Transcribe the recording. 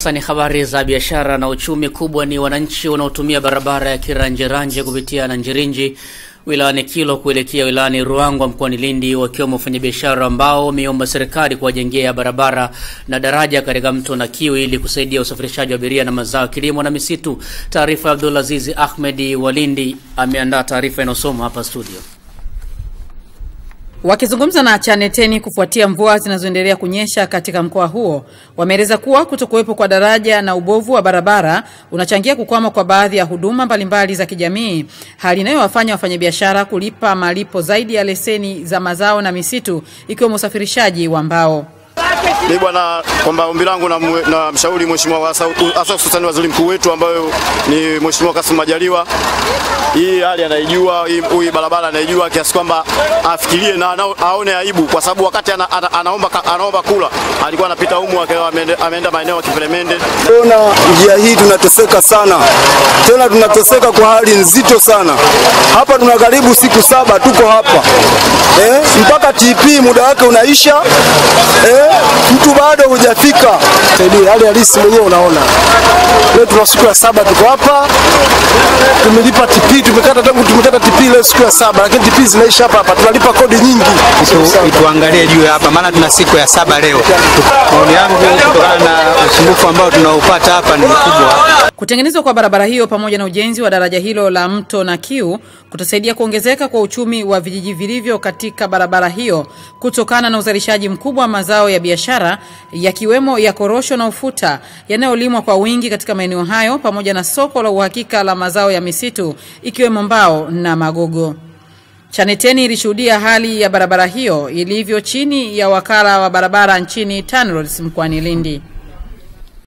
Sasa ni habari za biashara na uchumi. Kubwa ni wananchi wanaotumia barabara ya Kiranjeranje kupitia Nanjirinji wilayani Kilo kuelekea wilayani Ruangwa mkoani Lindi, wakiwemo wafanyabiashara ambao wameomba serikali kuwajengea barabara na daraja katika mto na Kiwi ili kusaidia usafirishaji wa abiria na mazao, kilimo na misitu. Taarifa ya Abdulaziz Ahmedi wa Lindi ameandaa taarifa inayosoma hapa studio. Wakizungumza na Chaneteni kufuatia mvua zinazoendelea kunyesha katika mkoa huo, wameeleza kuwa kutokuwepo kwa daraja na ubovu wa barabara unachangia kukwama kwa baadhi ya huduma mbalimbali za kijamii, hali inayowafanya wafanyabiashara kulipa malipo zaidi ya leseni za mazao na misitu, ikiwemo usafirishaji wa mbao. Mimi bwana, kwamba ombi langu na, na mshauri mheshimiwa hasa hususani waziri mkuu wetu ambayo ni mheshimiwa Kassim Majaliwa, hii hali anaijua, hii barabara anaijua kiasi kwamba afikirie na aone aibu, kwa sababu wakati ana, ana, anaomba, anaomba kula alikuwa anapita humu ameenda maeneo ya Kiperemende. Ona njia hii tunateseka sana, tena tunateseka kwa hali nzito sana. Hapa tuna karibu siku saba tuko hapa eh, mpaka TP muda wake unaisha eh, mtu bado hujafika. Hali halisi mwenyewe unaona, leo tuna siku ya saba tuko hapa, tumelipa TP, tumekata tangu tumekata TP leo siku ya saba, lakini TP zinaisha hapa hapa, tunalipa kodi nyingi. Tuangalie juu hapa, maana tuna siku ya saba leo. Maoni yangu kutokana na usumbufu ambao tunaupata hapa ni mkubwa. Kutengenezwa kwa barabara hiyo pamoja na ujenzi wa daraja hilo la mto na Kiu kutasaidia kuongezeka kwa uchumi wa vijiji vilivyo katika barabara hiyo kutokana na uzalishaji mkubwa wa mazao ya biashara yakiwemo ya korosho na ufuta yanayolimwa kwa wingi katika maeneo hayo pamoja na soko la uhakika la mazao ya misitu ikiwemo mbao na magogo. Chaneteni ilishuhudia hali ya barabara hiyo ilivyo chini ya wakala wa barabara nchini TANROADS mkoani Lindi.